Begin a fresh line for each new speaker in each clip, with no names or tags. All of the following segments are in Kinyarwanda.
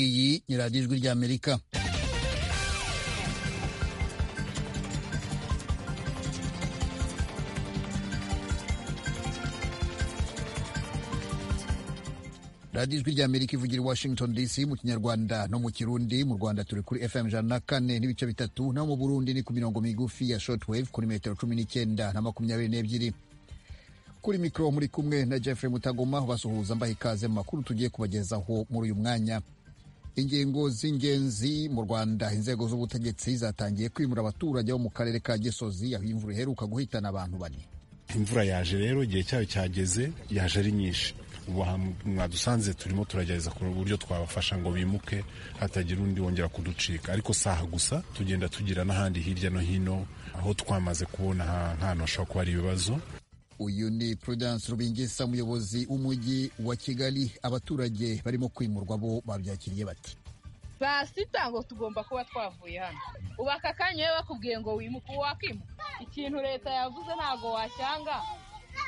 iyi ni radiyo ijwi ry'amerika radiyo ijwi ry'amerika ivugira i washington dc mu kinyarwanda no mu kirundi mu rwanda turi kuri fm ijana na kane n'ibice bitatu naho mu burundi ni ku mirongo migufi ya shortwave kuri metero cumi n'icyenda na makumyabiri n'ebyiri kuri mikoro muri kumwe na Jeffrey mutagoma basuhuza mbaha ikaze mu makuru tugiye kubagezaho muri uyu mwanya ingingo z'ingenzi mu rwanda inzego z'ubutegetsi zatangiye kwimura abaturage bo mu karere ka gisozi aho imvura iheruka guhitana abantu bane
imvura yaje rero igihe cyayo cyageze yaje ari nyinshi ubu mwadusanze turimo turagerageza ku buryo twabafasha ngo bimuke hatagira undi wongera kuducika ariko saha gusa tugenda tugira n'ahandi hirya no hino aho twamaze kubona nk'ahantu hashobora kuba ari ibibazo
uyu ni prudence rubingisa umuyobozi w'umujyi wa kigali abaturage barimo kwimurwa bo babyakiriye bati
saa sita ngo tugomba kuba twavuye hano ubu aka kanya iyo bakubwiye ngo wimuke wakimuka ikintu leta yavuze ntabwo washyanga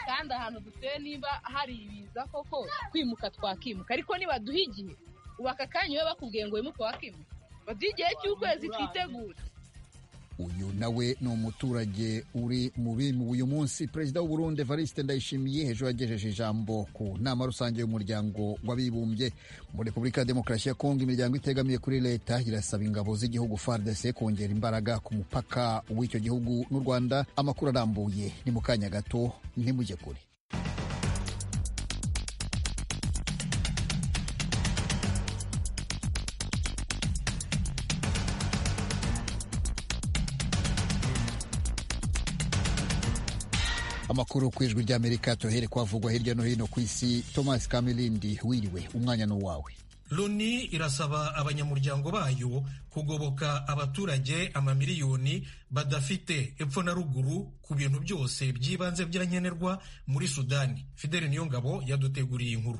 kandi ahantu duteye niba hari ibiza koko kwimuka twakimuka ariko nibaduha igihe ubu aka kanya iyo bakubwiye ngo wimuke wakimuka baduha igihe cy'ukwezi twitegura
uyu nawe ni umuturage uri mu bimuwe uyu munsi perezida w'uburundi evariste ndayishimiye hejuru yagejeje ijambo ku nama rusange y'umuryango w'abibumbye muri repubulika ya demokarasi ya kongo imiryango itegamiye kuri leta irasaba ingabo z'igihugu fardc kongera imbaraga ku mupaka w'icyo gihugu n'u rwanda amakuru arambuye ni mu kanya gato ntimujye kure amakuru ku ijwi ry'amerika tuhere kwavugwa hirya no hino ku isi thomas kamirindi wiriwe umwanya ni uwawe
loni irasaba abanyamuryango bayo kugoboka abaturage amamiliyoni badafite epfo na ruguru ku bintu byose by'ibanze byankenerwa muri sudani fideli niyongabo yaduteguriye inkuru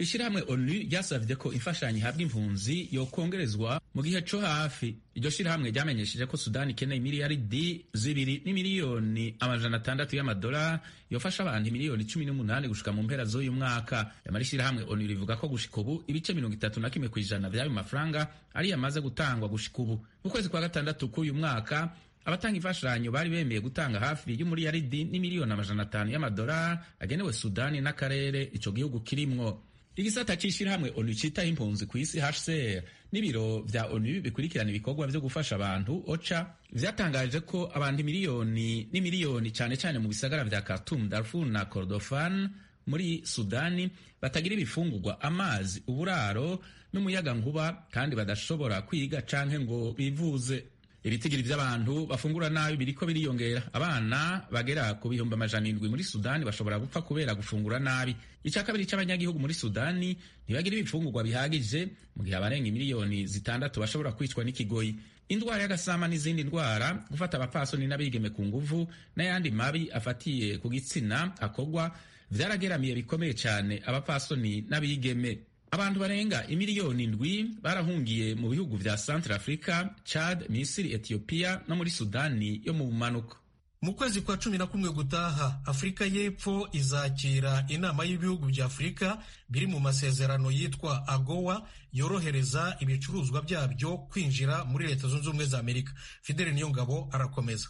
ishyirahamwe onu ryasabye ko imfashanyo ihabwa impunzi yokongerezwa mu gihe cyo hafi iryo shyirahamwe ryamenyesheje ko sudani ikeneye miliyaridi zibiri n'imiliyoni amajana atandatu y'amadolari yofasha abantu miliyoni cumi n'umunani gushika mu mpera z'uyu mwaka nyamara ishyirahamwe onu rivuga ko gushika ubu ibice mirongo itatu na kimwe ku ijana by'ayo mafaranga ariyo amaze gutangwa gushika ubu mu kwezi kwa gatandatu k'uyu mwaka abatanga imfashanyo bari bemeye gutanga hafi y'umuriyaridi n'imiliyoni amajana atanu y'amadolari agenewe sudani n'akarere ico gihugu kirimwo igisata c'ishirahamwe onu citaho impunzi ku isi hcr n'ibiro vya onu bikurikirana ibikorwa vyo gufasha abantu oca vyatangaje ko abantu miliyoni n'imiliyoni cane cane mu bisagara vya khartoum darfur na kordofan muri sudani batagira ibifungurwa amazi uburaro n'umuyaga nkuba kandi badashobora kwiga canke ngo bivuze ibitigiri vy'abantu bafungura nabi biriko biriyongera abana bagera ku bihumbi amajana indwi muri sudani bashobora gupfa kubera gufungura nabi icya kabiri cy'abanyagihugu muri sudani ntibagira ibifungurwa bihagije mu gihe abarenga miliyoni zitandatu bashobora kwicwa n'ikigoyi indwara y'agasama n'izindi ndwara gufata abapfasoni n'abigeme ku nguvu n'ayandi mabi afatiye ku gitsina akorwa vyarageramiye bikomeye cyane abapfasoni n'abigeme abantu barenga imiliyoni ndwi barahungiye mu bihugu vya Central Africa, Chad, Misiri, Ethiopia no muri Sudani yo mu bumanuko.
Mu kwezi kwa cumi na kumwe gutaha Afurika y'Epfo izakira inama y'ibihugu bya Afurika biri mu masezerano yitwa AGOA yorohereza ibicuruzwa byabyo kwinjira muri Leta Zunze Ubumwe za Amerika. Fidele Niyongabo arakomeza.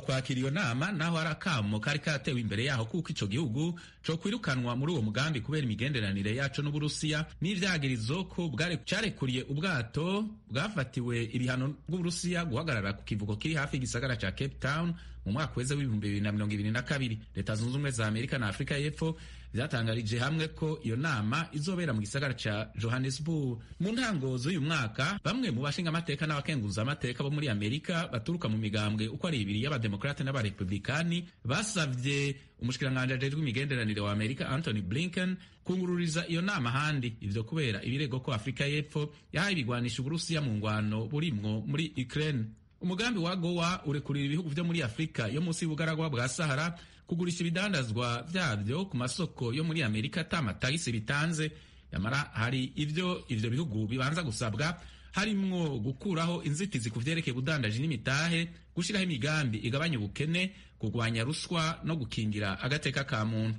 kwakira iyo nama naho ari akamo kari katewe imbere yaho kuko ico gihugu co kwirukanwa muri uwo mugambi kubera imigenderanire yaco n'uburusiya n'ivyagirizo ko carekuriye ubwato bwafatiwe ibihano bw'uburusiya guhagarara ku kivuko kiri hafi y'igisagara ca cape town mu mwaka weze w'ibihumbi bibiri na mirongo ibiri na kabiri leta zunze ubumwe za amerika na afurika y'epfo vyatangarije hamwe ko iyo nama izobera mu gisagara ca johannesburg mu ntango z'uyu mwaka bamwe mu bashinga amateka n'abakenguza amateka bo muri amerika baturuka mu migambwe uko ari ibiri y'abademokarate n'abarepublikani basavye umushikiranganji ajejwe imigenderanire wa amerika anthony blinken kungururiza iyo nama ahandi ivyo kubera ibirego ko afurika y'epfo yahaye ibigwanisha uburusiya mu ngwano burimwo muri ukraine umugambi wa gowa urekurira ibihugu vyo muri afurika yo munsi y'ubugaragwa bwa sahara kugurisha ibidandazwa vyavyo ku masoko yo muri amerika ata matagisi bitanze nyamara hari ivyo ivyo bihugu bibanza gusabwa harimwo gukuraho inzitizi ku vyerekeye ubudandaji n'imitahe gushiraho imigambi igabanya ubukene kugwanya ruswa no gukingira agateka ka muntu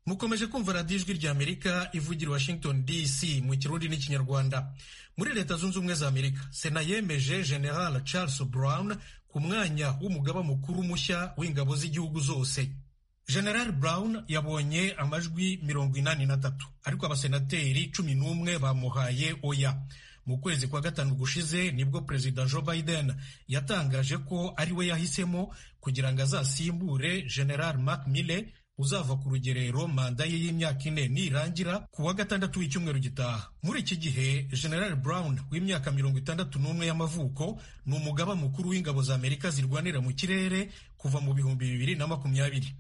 mukomeje kumva radiyo ijwi ry'amerika ivugira i washington dc mu kirundi n'ikinyarwanda muri leta zunze ubumwe za amerika sena yemeje general charles brown ku mwanya w'umugaba mukuru mushya w'ingabo z'igihugu zose general brown yabonye amajwi mirongo inani na tatu ariko abasenateri cumi n'umwe bamuhaye oya mu kwezi kwa gatanu gushize nibwo perezida joe biden yatangaje ko ari we yahisemo kugira ngo azasimbure general mark mille uzava ku rugerero manda ye y'imyaka ine nirangira ku wa gatandatu w'icyumweru gitaha muri iki gihe general brown w'imyaka mirongo itandatu n'umwe y'amavuko ni umugaba mukuru w'ingabo za amerika zirwanira mu kirere kuva mu bihumbi bibiri na makumyabiri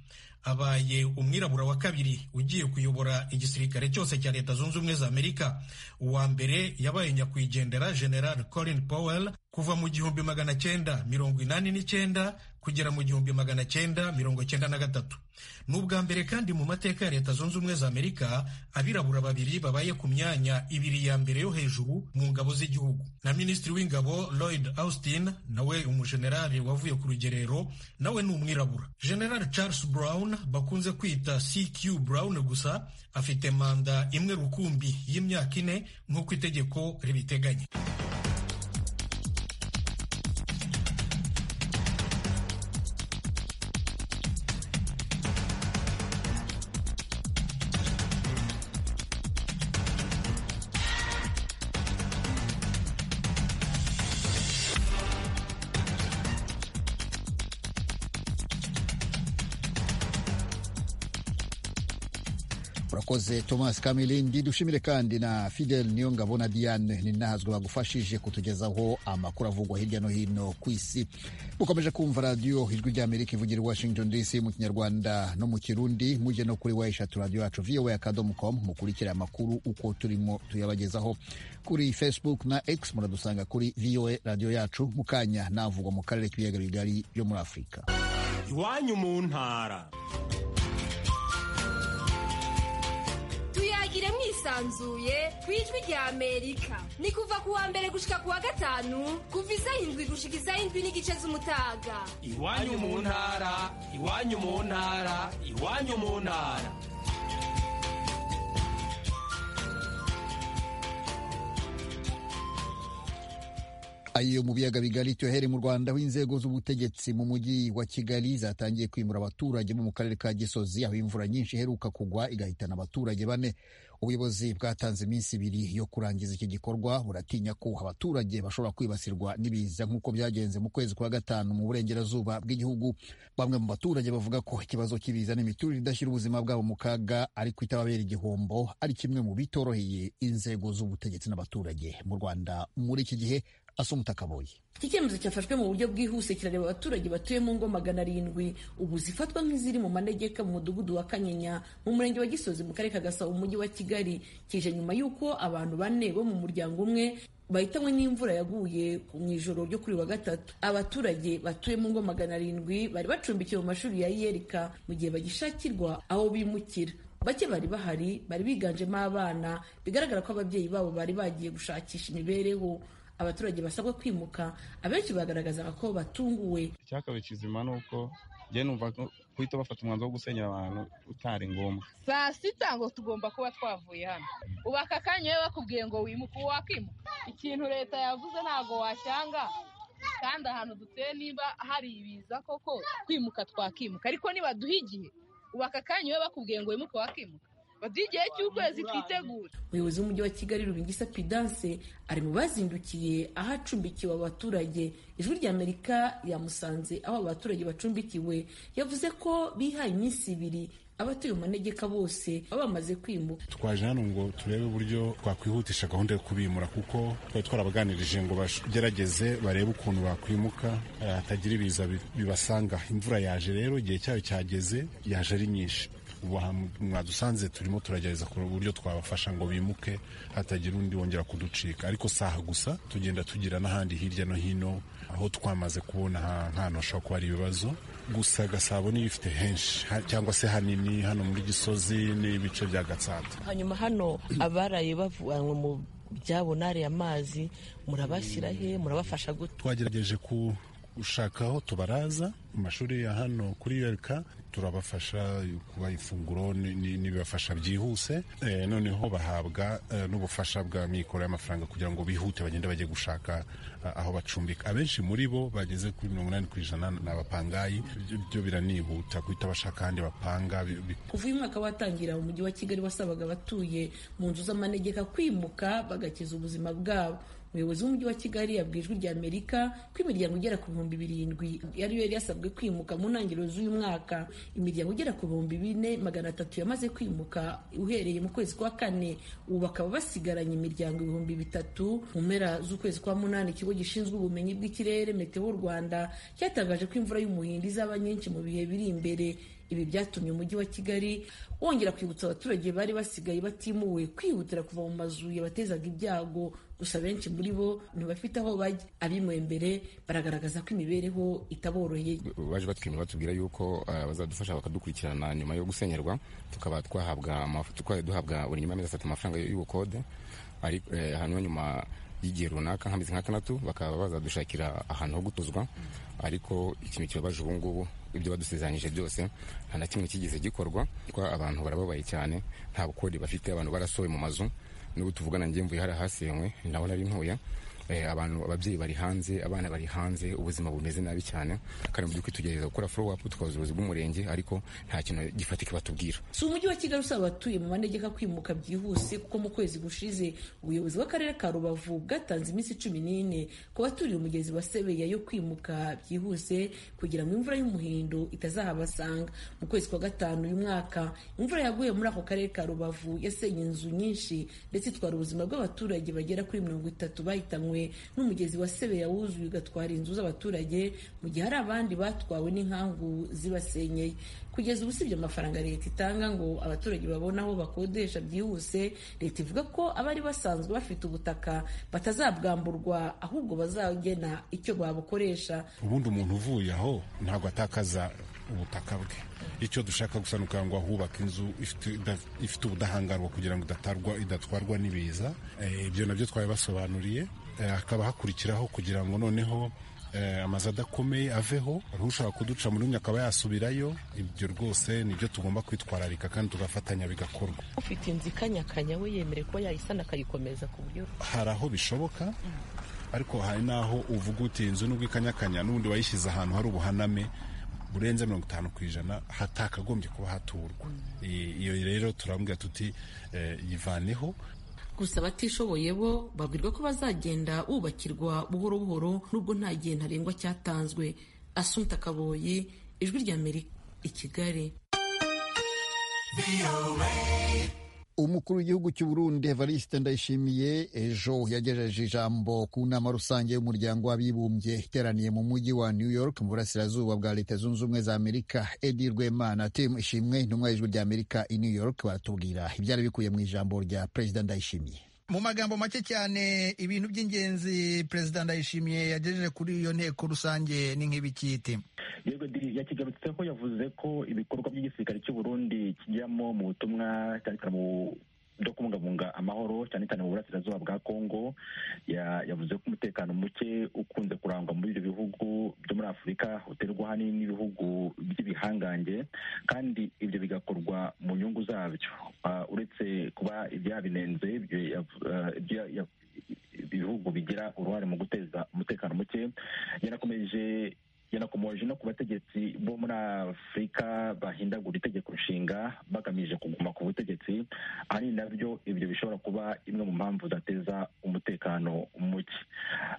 abaye umwirabura wa kabiri ugiye kuyobora igisirikare cyose cya leta zunze ubumwe za amerika uwa mbere yabaye nyakwigendera general colin powell kuva mu gihumbi magana cyenda mirongo inani n'icyenda kugera mu gihumbi magana cyenda mirongo cyenda na gatatu ni ubwa mbere kandi mu mateka ya leta zunze ubumwe za amerika abirabura babiri babaye ku myanya ibiri ya mbere yo hejuru mu ngabo z'igihugu na minisitiri w'ingabo lloyd austin nawe umujenerali wavuye ku rugerero nawe ni umwirabura general charles brown bakunze kwita cq brown gusa afite manda imwe rukumbi y'imyaka ine nk'uko itegeko ribiteganya
urakoze thomas kamilindi dushimire kandi na fidel niyongabo na diane ninahazwe bagufashije kutugezaho amakuru avugwa hirya no hino ku isi mukomeje kumva radiyo ijwi ry'amerika ivugira i washington dc mu kinyarwanda no mu kirundi mujye no kuri wayishatu radiyo yacu voa akadomo com mukurikire amakuru uko turimo tuyabagezaho kuri facebook na x muradusanga kuri voa radiyo yacu mu kanya navugwa mu karere k'ibiyaga bigari byo muri afurika
iwanyu mu ntara
tuyagire mwisanzuye ku ijwi rya amerika ni kuva ku wa mbere gushika ku wa gatanu kuva izayindwi gushika izayindwi n'igice z'umutaga
iwanyu mu ntara iwanyu mu ntara iwanyu mu ntara
ayo mu biyaga bigari tyohere mu rwanda aho inzego z'ubutegetsi mu mujyi wa kigali zatangiye kwimura abaturage bo mu karere ka gisozi aho imvura nyinshi iheruka kugwa igahitana abaturage bane ubuyobozi bwatanze iminsi ibiri yo kurangiza iki gikorwa buratinya ko abaturage bashobora kwibasirwa n'ibiza nk'uko byagenze mu kwezi kwa gatanu mu burengerazuba bw'igihugu bamwe mu baturage bavuga ko ikibazo cy'ibiza n'imiturire idashyira ubuzima bwabo mu kaga ariko itababera igihombo ari kimwe mu bitoroheye inzego z'ubutegetsi n'abaturage mu rwanda muri iki gihe asumuta kaboyi
iki cyemezo cyafashwe mu buryo bwihuse kirareba abaturage batuye mu ngo magana arindwi ubu zifatwa nk'iziri mu manegeka mu mudugudu wa kanyinya mu murenge wa gisozi mu karere ka gasabo mu mujyi wa kigali kije nyuma y'uko abantu bane bo mu muryango umwe bahitanywe n'imvura yaguye mu ijoro ryo kuri wa gatatu abaturage batuye mu ngo magana arindwi bari bacumbikiwe mu mashuri ya yerika mu gihe bagishakirwa aho bimukira bake bari bahari bari biganjemo abana bigaragara ko ababyeyi babo bari bagiye gushakisha imibereho abaturage basabwa kwimuka abenshi bagaragazaga ko batunguwe
icyakabaye kizima ni uko njye numva guhita bafata umwanzuro wo gusenyera abantu utari ngombwa
saa sita ngo tugomba kuba twavuye hano ubu aka kanya iyo bakubwiye ngo wimuke ubu wakimuka ikintu leta yavuze ntabwo washyanga kandi ahantu dutuye niba hari ibiza koko kwimuka twakimuka ariko nibaduha igihe ubu aka kanya iyo bakubwiye ngo wimuke wakimuka baduha igihe cy'ukwezi twitegura
umuyobozi w'umujyi wa kigali rubingisa pidanse ari mu bazindukiye aho acumbikiwe abaturage ijwi ry'amerika yamusanze aho abaturage bacumbikiwe yavuze ko bihaye iminsi ibiri abatuye mu manegeka bose baba bamaze kwimuka
twaje hano ngo turebe uburyo twakwihutisha gahunda yo kubimura kuko twari twarabaganirije ngo bagerageze barebe ukuntu bakwimuka hatagira ibiza bibasanga imvura yaje rero igihe cyayo cyageze yaje ari nyinshi ubu mwadusanze turimo turagerageza kureba uburyo twabafasha ngo bimuke hatagira undi wongera kuducika ariko saha gusa tugenda tugira n'ahandi hirya no hino aho twamaze kubona ahantu hashobora kuba hari ibibazo gusa gasabo niyo ifite henshi cyangwa se hanini hano muri gisozi n'ibice bya gatsata
hanyuma hano abaraye bavanywe mu byabo nari amazi murabashyira he murabafasha gute
twagerageje ku ushakaho tubaraza mu mashuri ya hano kuri yereka turabafasha kuba ifunguro n'ibibafasha byihuse Eh, noneho bahabwa eh, n'ubufasha bwa mikoro y'amafaranga kugira ngo bihute bagende bajye gushaka ah, aho bacumbika abenshi muri bo bageze kuri mirongo inani ku ijana ni abapangayi Ibyo- byo biranihuta guhita bashaka ahandi bapanga bi- bi-
kuva uyu mwaka watangira umujyi wa kigali wasabaga abatuye mu nzu z'amanegeka kwimuka bagakiza ubuzima bwabo umuyobozi w'umujyi wa kigali yabwiye ijwi rya amerika ko imiryango igera ku bihumbi birindwi ariyo yari yasabwe kwimuka mu ntangiriro z'uyu mwaka imiryango igera ku bihumbi bine magana atatu yamaze kwimuka uhereye mu kwezi kwa kane ubu bakaba basigaranye imiryango ibihumbi bitatu mu mpera z'ukwezi kwa munani ikigo gishinzwe ubumenyi bw'ikirere meteo rwanda cyatangaje ko imvura y'umuhindo izaba nyinshi mu bihe biri imbere ibi byatumye umujyi wa kigali wongera kwibutsa abaturage bari basigaye batimuwe kwihutira kuva mu mazu yabatezaga ibyago gusa benshi muri bo ntibafite aho bajya abimuwe mbere baragaragaza ko imibereho itaboroheye
baje batwimira batubwira yuko ah, bazadufasha bakadukurikirana nyuma yo gusenyerwa tukaba twahabwa amafu- tukaba duhabwa buri nyuma y'amezi atatu amafaranga y'ubukode ariko eh, hanyuma nyuma y'igihe runaka nk'amezi nk'atandatu bakaba bazadushakira ahantu ho gutuzwa ariko ikintu kibabaje ubu ngubu ibyo badusezeranyije byose nta na kimwe kigeze gikorwa kwa abantu barababaye cyane nta bukode bafite abantu barasohoye mu mazu n'ubu tuvugana njye mvuye hari ahasenywe naho nari ntuye Eh, abantu ababyeyi bari hanze abana bari hanze ubuzima bumeze nabi cyane kandi mu by'ukuri tugerageza gukora follow up tukabaza ubuyobozi bw'umurenge ariko nta kintu gifatika batubwira
si umujyi wa kigali usaba abatuye mu manegeka kwimuka byihuse kuko mu kwezi gushize ubuyobozi bw'akarere ka rubavu bwatanze iminsi cumi n'ine ku baturiye umugezi wa sebeya yo kwimuka byihuse kugira ngo imvura y'umuhindo itazahabasanga mu kwezi kwa gatanu uyu mwaka imvura yaguye muri ako karere ka rubavu yasenye inzu nyinshi ndetse itwara ubuzima bw'abaturage bagera kuri mirongo itatu bahitanywe n'umugezi wa sebeya wuzuye ugatwara inzu z'abaturage mu gihe hari abandi batwawe n'inkangu zibasenyeye kugeza ubu usibye amafaranga leta itanga ngo abaturage babone aho bakodesha byihuse leta ivuga ko abari basanzwe bafite ubutaka batazabwamburwa ahubwo bazagena icyo babukoresha
ubundi umuntu uvuye aho ntabwo atakaza ubutaka bwe icyo dushaka gusa ni ukugira ngo ahubake inzu ifite- ida- ifite ubudahangarwa kugira ngo idatarwa- idatwarwa n'ibiza Eh, ibyo nabyo twabibasobanuriye Eh, hakaba hakurikiraho kugira ngo noneho eh, amazu adakomeye aveho hari ushobora kuduca muri umwe akaba yasubirayo ibyo rwose nibyo tugomba kwitwararika kandi tugafatanya bigakorwa
ufite inzu ikanyakanya we yemere kuba yayisana akayikomeza ku buryo
hari aho bishoboka ariko hari n'aho uvuga uti inzu nubwo ikanyakanya n'ubundi wayishyize ahantu hari ubuhaname burenze mirongo itanu ku ijana hatakagombye kuba haturwa I- iyo rero turambwira tuti eh, yivaneho
gusa abatishoboye bo babwirwa ko bazagenda bubakirwa buhoro buhoro nubwo nta gihe ntarengwa cyatanzwe asumta kaboye ijwi rya amerika i kigali
umukuru w'igihugu cy'u Burundi Evariste Ndayishimiye ejo yagejeje ijambo ku nama rusange y'umuryango w'abibumbye iteraniye mu mujyi wa New York mu burasirazuba bwa Leta Zunze Ubumwe za Amerika Eddie Rwemana Tim Ishimwe intumwa y'ijwi rya Amerika i New York baratubwira ibyari bikuye mu ijambo rya Perezida Ndayishimiye
mu magambo make cyane ibintu by'ingenzi perezida ndayishimiye yagejeje kuri iyo nteko rusange ni nk'ibikiti
yego diri yakigarutseho yavuze ko ibikorwa by'igisirikare cy'u Burundi kijyamo mu butumwa cyane cyane mu byo kubungabunga amahoro cyane cyane mu burasirazuba bwa Kongo Ya- yavuze ko umutekano muke ukunze kurangwa muri ibyo bihugu byo muri Afurika uterwa ahanini n'ibihugu by'ibihangange kandi ibyo bigakorwa mu nyungu zabyo Ah, uretse kuba ibyabinenze ibyo yav- ah, ibyo ya- ya- ibihugu bigira uruhare mu guteza umutekano muke yanakomeje yanakomoje no ku bategetsi bo muri afurika bahindagura itegeko nshinga bagamije kuguma ku butegetsi ari nabyo ibyo bishobora kuba imwe mu mpamvu zateza umutekano muke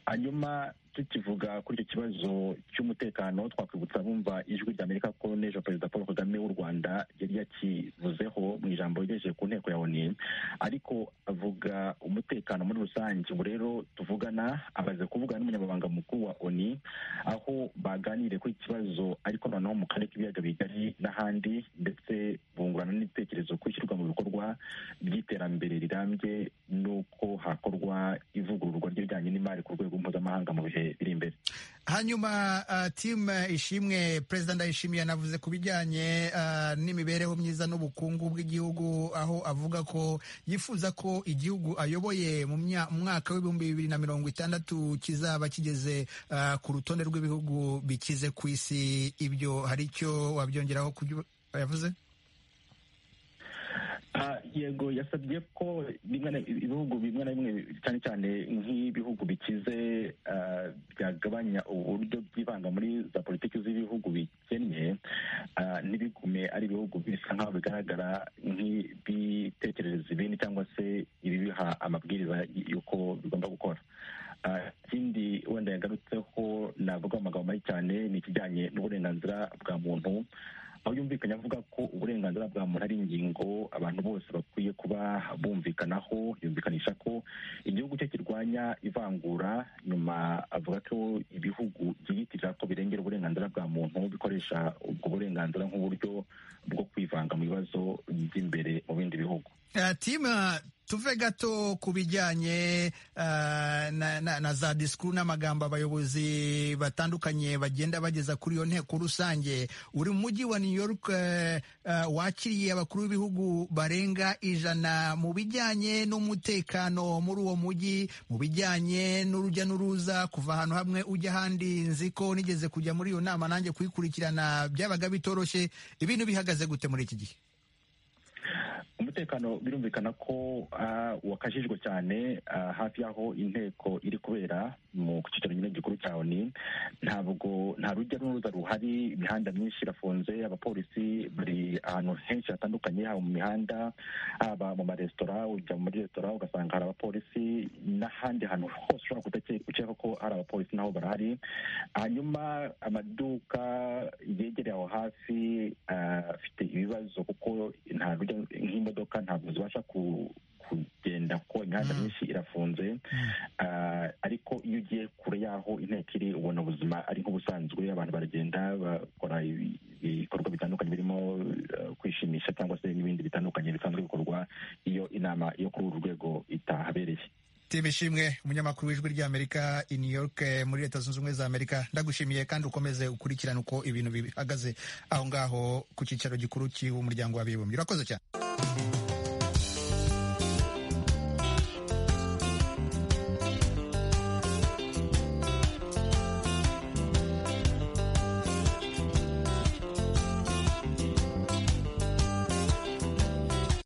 hanyuma tukivuga kuri icyo kibazo cy'umutekano twakwibutsa bumva ijwi rya amerika ko n'ejo perezida paul kagame w'u rwanda yari yakivuzeho mu ijambo yagejeje ku nteko ya oni ariko avuga umutekano muri rusange ubu rero tuvugana amaze kuvugana n'umunyamabanga mukuru wa oni aho baganiriye kuri iki kibazo ariko noneho mu karere k'ibiyaga bigari n'ahandi ndetse bungurana n'ibitekerezo ku ishyirwa mu bikorwa ry'iterambere rirambye n'uko hakorwa ivugururwa ry'ibijyanye n'imari ku rwego mpuzamahanga mu bihe biri imbere
hanyuma uh, timu ishimwe perezida ndayishimiye yanavuze ku bijyanye uh, n'imibereho myiza n'ubukungu bw'igihugu aho avuga ko yifuza ko igihugu ayoboye mu mya- mu mwaka w'ibihumbi bibiri na mirongo itandatu kizaba kigeze uh, ku rutonde rw'ibihugu bikize ku isi ibyo hari icyo wabyongeraho ku byo yavuze
Ah, yego yasabye ko bimwe na- ibihugu bimwe na bimwe cyane cyane nk'ibihugu bikize ah, byagabanya uburyo byivanga muri za politiki z'ibihugu bikennye ah, ntibigume ari ibihugu bisa nk'aho bigaragara nk'ibitekerereza ibindi cyangwa se ibibiha amabwiriza y'uko bigomba gukora Ah, ikindi wenda yagarutseho navuga mu magambo make cyane ni ikijyanye n'uburenganzira bwa muntu aho yumvikanye avuga ko uburenganzira bwa muntu ari ingingo abantu bose bakwiye kuba bumvikanaho yumvikanisha ko igihugu cye kirwanya ivangura nyuma avuga ko ibihugu byiyitirira ko birengera uburenganzira bwa muntu bikoresha ubwo burenganzira nk'uburyo bwo kwivanga mu bibazo by'imbere mu bindi bihugu
Uh, tima tuve gato ku bijyanye uh, na, na, na za disikuru n'amagambo abayobozi batandukanye bagenda bageza kuri iyo nteko rusange uri mu mujyi wa new york uh, uh, wakiriye abakuru b'ibihugu barenga ijana mu bijyanye n'umutekano muri uwo mujyi mu bijyanye n'urujya n'uruza kuva ahantu hamwe ujya ahandi nzi ko nigeze kujya muri iyo nama nanjye kuyikurikirana byabaga bitoroshye ibintu bihagaze gute muri iki gihe
umutekano birumvikana ko ah, wakajijwe cyane ah, hafi y'aho inteko iri kubera mu cyicaro nyine gikuru cya oni ntabwo nta rujya n'uruza ruhari imihanda myinshi irafunze abapolisi bari ahantu henshi hatandukanye haba mu mihanda haba mu maresitora ujya muri resitora ugasanga hari abapolisi n'ahandi hantu hose ushobora kudake- ukeka ko hari abapolisi naho barahari hanyuma amaduka yegereye aho hafi ah, afite ibibazo kuko nta rujya nk'imodoka ntabwo zibasha ku- kugenda kuko imihanda myinshi irafunze Ah, ariko iyo ugiye kure y'aho inteko iri ubona ubuzima ari nk'ubusanzwe abantu baragenda bakora ibi- ibikorwa bitandukanye birimo eh, kwishimisha cyangwa se n'ibindi bitandukanye bisanzwe bikorwa iyo inama yo kuri uru rwego itahabereye
Tim Ishimwe umunyamakuru w'ijwi ry'Amerika i New York eh, muri Leta Zunze Ubumwe za Amerika ndagushimiye kandi ukomeze ukurikirane uko ibintu bihagaze aho ngaho ku cyicaro gikuru cy'umuryango w'abibumbye urakoze cyane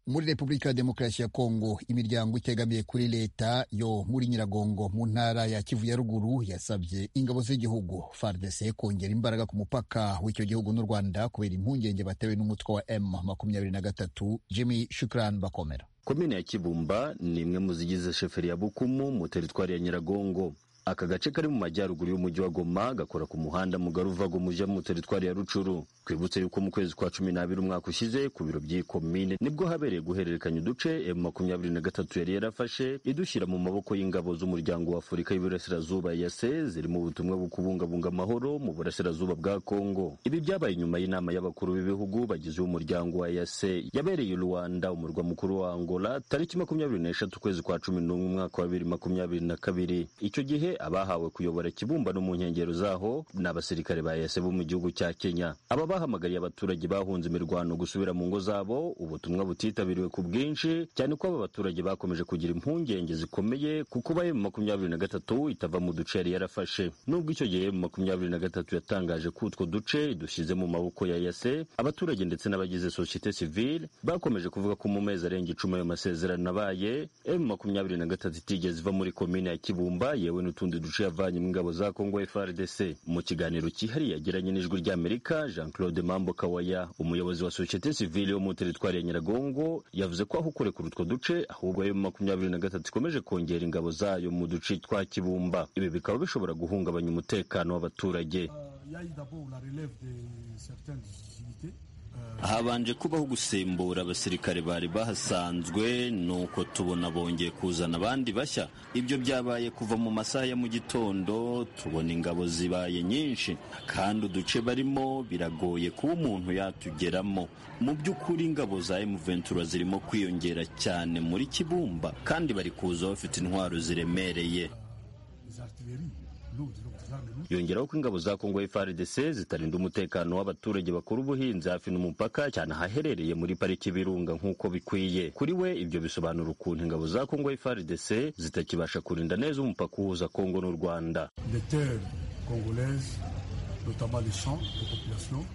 muri repubulika ya demokarasi ya kongo imiryango itegamiye kuri leta yo muri nyiragongo mu ntara ya kivu ya ruguru yasabye ingabo z'igihugu fardc kongera imbaraga ku mupaka w'icyo gihugu n'u rwanda kubera impungenge batewe n'umutwe wa m makumyabiri na gatatu jimmy shukran bakomera
komine ya kibumba ni imwe mu zigize sheferi ya bukumu mu teritwari ya nyiragongo aka gace kari mu majyaruguru y'umujyi wa goma gakora ku muhanda mugari uva goma ujya mu teritwari ya rucuru twibutse yuko mu kwezi kwa cumi n'abiri umwaka ushize ku biro by'iyi komine nibwo habereye guhererekanya uduce m makumyabiri na gatatu yari yarafashe idushyira mu maboko y'ingabo z'umuryango wa afurika y'iburasirazuba yase ziri mu butumwa bwo kubungabunga amahoro mu burasirazuba bwa kongo ibi byabaye nyuma y'inama y'abakuru b'ibihugu bagize umuryango wa yase yabereye i rwanda umurwa mukuru wa angola tariki makumyabiri n'eshatu ukwezi kwa cumi n'umwe umwaka wa bibiri makumyabiri na kabiri icyo gihe abahawe kuyobora ikibumbano mu nkengero zaho ni abasirikare ba yase bo mu gihugu cya kenya aba bahamagariye abaturage bahunze imirwano gusubira mu ngo zabo ubutumwa butitabiriwe ku bwinshi cyane ko aba baturage bakomeje kugira impungenge zikomeye ku kuba emu makumyabiri na gatatu itava mu duce yari yarafashe nubwo icyo gihe emu makumyabiri na gatatu yatangaje ko utwo duce dushyize mu maboko ya yase abaturage ndetse n'abagize sosiyete sivile bakomeje kuvuga ko mu mezi arenga icumi ayo masezerano abaye emu makumyabiri na gatatu itigeze iva muri komine ya kibumba yewe n'utundi duce yavanye mu ngabo za kongo frdc mu kiganiro cyihariye yagiranye n'ijwi ry'amerika jean claude mambo kawaya umuyobozi wa sosiyete sivile yo mu teritwari ya nyiragongo yavuze ko aho kurekura utwo duce ahubwo ayo makumyabiri na gatatu ikomeje kongera ingabo zayo mu duce twa kibumba ibi bikaba bishobora guhungabanya umutekano w'abaturage
Il y a eu d'abord la relève de certaines unités.
habanje kubaho gusimbura abasirikare bari bahasanzwe nuko tubona bongeye kuzana abandi bashya ibyo byabaye kuva mu masaha ya mu gitondo tubona ingabo zibaye nyinshi kandi uduce barimo biragoye kuba umuntu yatugeramo mu by'ukuri ingabo za emuventura zirimo kwiyongera cyane muri kibumba kandi bari kuza bafite intwaro ziremereye
les artilleries,
yongeraho ko ingabo za kongo frdc zitarinda umutekano w'abaturage bakora ubuhinzi hafi n'umupaka cyane ahaherereye muri pariki y'ibirunga nk'uko bikwiye kuri we ibyo bisobanura ukuntu ingabo za kongo frdc zitakibasha kurinda neza umupaka uhuza kongo n'u rwanda
Les terres congolaises, notamment les champs de population,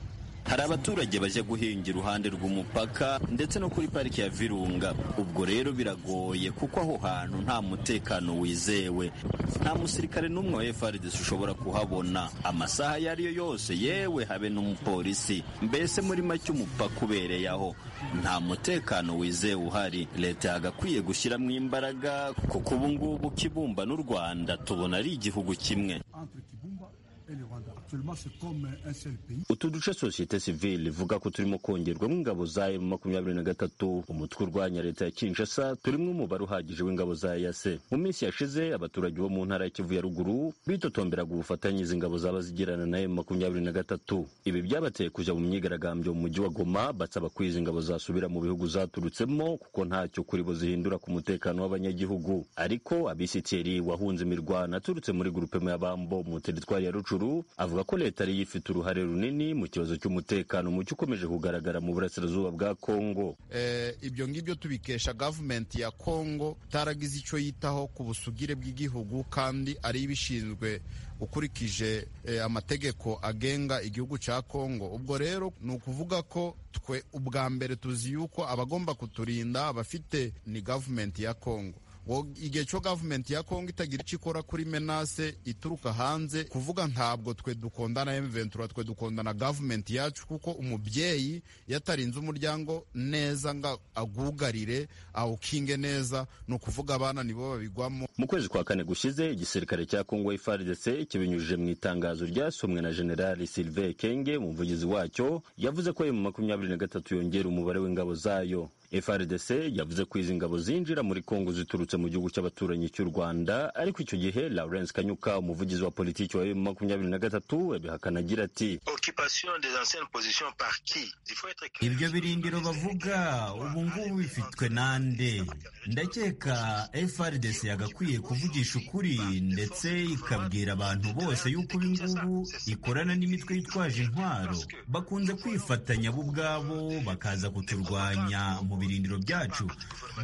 hari abaturage bajya guhinga iruhande rw'umupaka ndetse no kuri pariki ya virunga ubwo rero biragoye kuko aho hantu nta mutekano wizewe nta musirikare n'umwe wa frdc ushobora kuhabona amasaha ayo ari yo yose yewe habe n'umupolisi mbese muri make umupaka ubereye aho nta mutekano wizewe uhari leta yagakwiye gushyiramo imbaraga kuko ubu ngubu kibumba n'u rwanda tubona ari igihugu kimwe
entre Kibumba et le Rwanda. Actuellement, c'est comme un seul pays.
utu duce sosiyete sivile ivuga ko turimo kongerwamo ingabo za emu makumyabiri na gatatu umutwe urwanya leta ya kinshasa turimo umubare uhagije w'ingabo za yase mu minsi yashize abaturage bo mu ntara ya kivu ya ruguru bitotomberaga ubufatanye izi ngabo zaba zigirana na emu makumyabiri na gatatu ibi byabateye kujya mu myigaragambyo mu mujyi wa goma basaba ko izi ngabo zasubira mu bihugu zaturutsemo kuko ntacyo kuri bo zihindura ku mutekano w'abanyagihugu ariko abisitiri wahunze imirwano aturutse muri gurupe y'abambo mu teritwari ya rucuru avuga ko leta ariyo ifite uruhare runini mu kibazo cy'umutekano muke ukomeje kugaragara mu burasirazuba bwa kongo
eh, ibyo ngibyo tubikesha gavumenti ya kongo itaragize icyo yitaho ku busugire bw'igihugu kandi ari ibishinzwe ukurikije eh, amategeko agenga igihugu cya kongo ubwo rero ni ukuvuga ko twe ubwa mbere tuzi yuko abagomba kuturinda abafite ni gavumenti ya kongo ngo igihe cyo gavumenti ya kongo itagira icyo ikora kuri menase ituruka hanze kuvuga ntabwo twe dukondana emventura twe dukondana gavumenti yacu kuko umubyeyi iyo atarinze umuryango neza ngo agugarire awukinge neza ni ukuvuga abana nibo babigwamo
mu kwezi kwa kane gushize igisirikare cya kongo frdc kibinyujije mu itangazo ryasomwe na generali sylvain kenge umuvugizi wacyo yavuze ko ayo mu makumyabiri na gatatu yongera umubare w'ingabo zayo frdc yavuze ko izi ngabo zinjira muri kongo ziturutse mu gihugu cy'abaturanyi cy'u rwanda ariko icyo gihe lawrence kanyuka umuvugizi wa politiki wa emu makumyabiri na gatatu abihakana agira ati
Occupation des anciennes positions par qui Il faut être clair.
ibyo birindiro bavuga ubu ngubu bifitwe nande ndakeka frdc yagakwiye kuvugisha ukuri ndetse ikabwira abantu bose yuko ubu ngubu ikorana n'imitwe yitwaje intwaro bakunze kwifatanya bo ubwabo bakaza kuturwanya mu birindiro byacu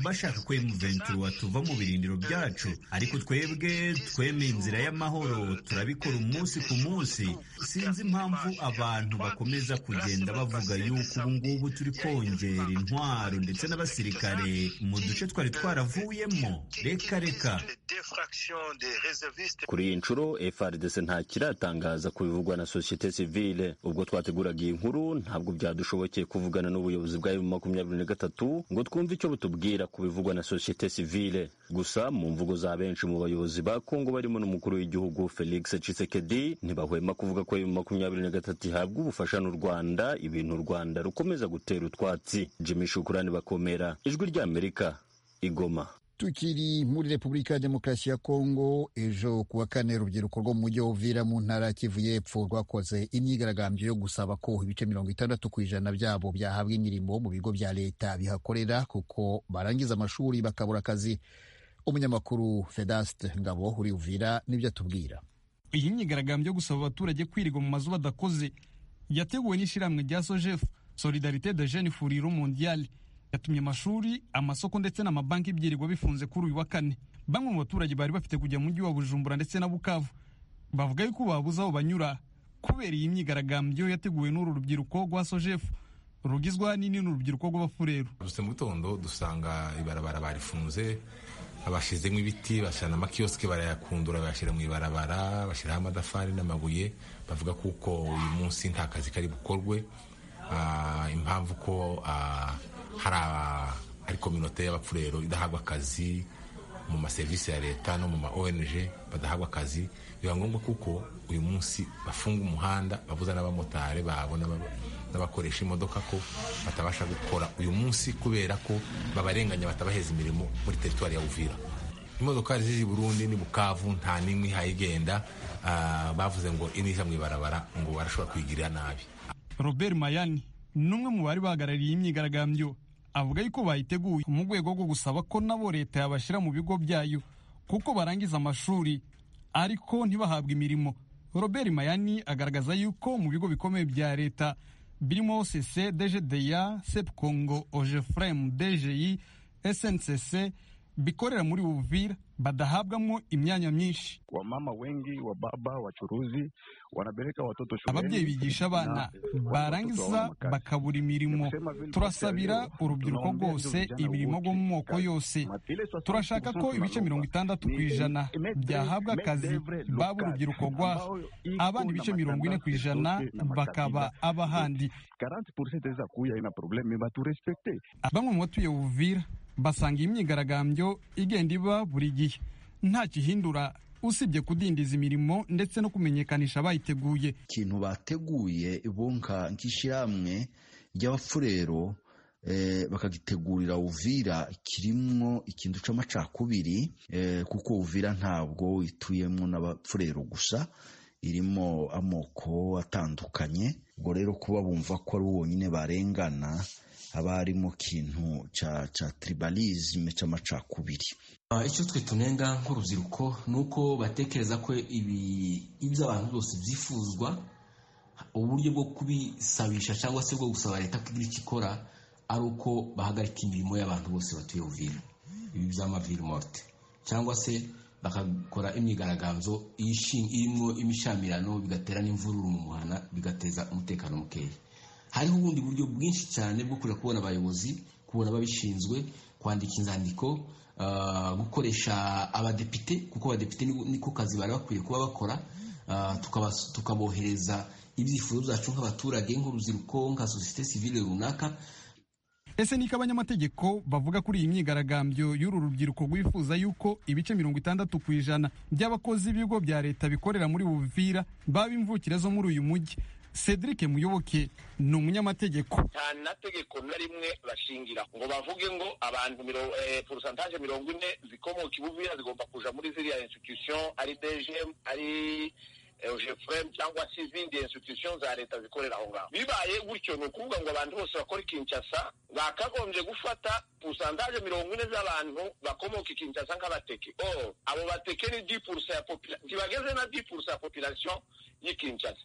bashaka ko emuventura watuva mu birindiro byacu ariko twebwe twemeye inzira y'amahoro turabikora umunsi ku munsi sinzi impamvu abantu bakomeza kugenda bavuga yuko ubu ngubu turi kongera intwaro ndetse n'abasirikare mu duce twari twaravuyemo reka reka
kuri iyi nshuro frdc ntakiratangaza ku bivugwa na sosiyete sivile ubwo twateguraga iyi nkuru ntabwo byadushobokeye kuvugana n'ubuyobozi bwa emu makumyabiri na gatatu ngo twumve icyo butubwira ku bivugwa na sosiyete sivile gusa mu mvugo za benshi mu bayobozi ba kongo barimo n'umukuru w'igihugu felix cisekedi ntibahwema kuvuga ko emu makumyabiri na gatatu ihabwa ubufasha n'u rwanda ibintu u rwanda rukomeza gutera utwatsi jimmy shukurani bakomera ijwi ry'amerika igoma
tukiri muri repubulika ya demokarasi ya kongo ejo kuwa kane urubyiruko rwo mu mujyi wa uvira mu ntara ya kivu y'epfo rwakoze imyigaragambyo yo gusaba ko ibice mirongo itandatu ku ijana byabo byahabwa imirimo mu bigo bya leta bihakorera kuko barangiza amashuri bakabura akazi umunyamakuru fedaste ngabo uri uvira nibyo atubwira
iyi myigaragambyo yo gusaba abaturage kwirirwa mu mazu badakoze yateguwe n'ishyirahamwe rya sojefu solidarite de jeni furiro mondiyali yatumye amashuri amasoko ndetse n'amabanki byirirwa bifunze kuri uyu wa kane bamwe mu baturage bari bafite kujya mu mujyi wa bujumbura ndetse na bukavu bavuga yuko babuze aho banyura kubera iyi myigaragambyo yateguwe n'uru rubyiruko rwa sojefu rugizwa n'ini n'urubyiruko rw'abafureru
dusutse mu gitondo dusanga ibarabara barifunze bashyizemo ibiti bashyira n'amakiyosike barayakundura bayashyira mu ibarabara bashyiraho amadafari n'amabuye bavuga kuko uyu munsi nta kazi kari bukorwe impamvu ko hari ari kominote y'abapfurero idahabwa akazi mu maserivisi ya leta no mu ma ong badahabwa akazi biba ngombwa kuko uyu munsi bafunga umuhanda babuza n'abamotari babo n'abakoresha imodoka ko batabasha gukora uyu munsi kubera ko babarenganya batabaheza imirimo muri teritwari ya uvira imodokari ziri burundi ni bukavu nta n'imwe ihayigenda bavuze ngo iniza mu ibarabara ngo barashobora kuyigirira nabi
robert mayani ni umwe mu bari bahagarariye imyigaragambyo avuga yuko bayiteguye mu rwego rwo gusaba ko nabo leta yabashyira mu bigo byayo kuko barangiza amashuri ariko ntibahabwe imirimo robert mayani agaragaza yuko mu bigo bikomeye bya leta birimo sese dgda sep congo ogefrem dgi sncc bikorera muri uvira badahabwamo imyanya myinshi
wamama wengi wa baba wachuruzi wanapeleka watoto shuleni.
ababyeyi bigisha abana barangiza bakabura imirimo turasabira urubyiruko rwose imirimo rwo mu moko yose turashaka ko ibice mirongo itandatu ku ijana byahabwa akazi baba urubyiruko rwaha abana ibice mirongo ine ku ijana bakaba abahandi bamwe mu batuye uvira basanga iyi myigaragambyo igenda iba buri gihe nta gihindura usibye kudindiza imirimo ndetse no kumenyekanisha abayiteguye
ikintu bateguye bunka nk'ishyirahamwe ry'abafurero bakagitegurira uvira kirimo ikintu cy'amacakubiri kuko uvira ntabwo ituyemo n'abafurero gusa irimo amoko atandukanye ubwo rero kuba bumva ko ari wonyine barengana haba harimo kintu cya cya tribalisme cy'amacakubiri
icyo twe tunenga nk'urubyiruko ni uko batekereza ko ibi ibyo abantu bose byifuzwa uburyo bwo kubisabisha cyangwa se bwo gusaba leta kugira icyo ikora ari uko bahagarika imirimo y'abantu bose batuye uvira ibi by'amaviri morte cyangwa se bakakora imyigaragambyo irimo imishamirano bigatera n'imvururu mu muhana bigateza umutekano mukeya hariho ubundi buryo bwinshi cyane bwo kujya kubona abayobozi kubona ababishinzwe kwandika inzandiko gukoresha abadepite kuko abadepite niko kazi bari bakwiye kuba bakora tukabohereza ibyifuzo byacu nk'abaturage nk'urubyiruko nka sosiyete sivile runaka
ese niko abanyamategeko bavuga kuri iyi myigaragambyo y'uru rubyiruko rwifuza yuko ibice mirongo itandatu ku ijana by'abakozi b'ibigo bya leta bikorera muri buvira baba imvukire zo muri uyu mujyi cedric muyoboke ni umunyamategeko
nta na tegeko na rimwe bashingira ngo bavuge ngo abantu porosantaje mirongo ine zikomoka ibuvira zigomba kuja muri ziriya institution ari dgm ari ejefuremu cyangwa se izindi institution za leta zikorera aho ngaho bibaye gutyo ni ukuvuga ngo abantu bose bakora ikinshasa bakagombye gufata porosantaje mirongo ine z'abantu bakomoka ikinshasa nk'abateke o abo bateke ni di purusa ya populasiyo ntibageze na di purusa ya populasiyo y'ikinshasa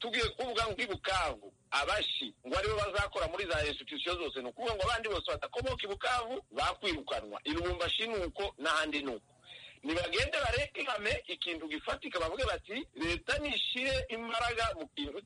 tugiye kuvuga ngo ibukavu abashi ngo aribo bazakora muri za institusiyo zose ni ukuvuga ngo abandi bose badakomoka ibukavu bakwirukanwa ilubumbashi ni uko n'ahandi ni uko nibagende barekame ikintu gifatika bavuge bati leta nishire imbaraga mu kintu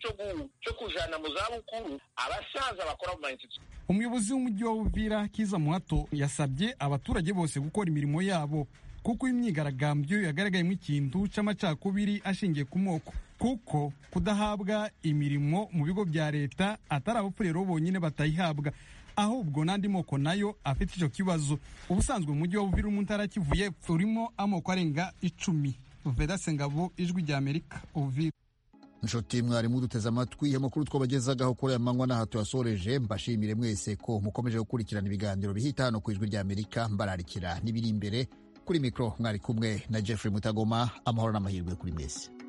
cyo kujana mu zabukuru abasaza bakora mu mainstitusiyo
umuyobozi w'umujyi wa uvira kiza muhato yasabye abaturage bose gukora imirimo yabo kuko imyigaragambyo yagaragayemo ikintu cy'amacakubiri ashingiye ku moko kuko kudahabwa imirimo mu bigo bya leta atari abapfurero bonyine batayihabwa ahubwo n'andi moko nayo afite icyo kibazo ubusanzwe umujyi wa buvira umuntara kivuye urimo amoko arenga icumi vedase ngabo ijwi rya amerika uvira
nshuti mwarimu duteze amatwi amakuru twabagezagaho kuri aya manywa n'aha tuyasoreje mbashimire mwese ko mukomeje gukurikirana ibiganiro bihita hano ku ijwi rya amerika mbararikira n'ibiri imbere kuri mikoro mwari kumwe na jeffrey mutagoma amahoro n'amahirwe kuri mwese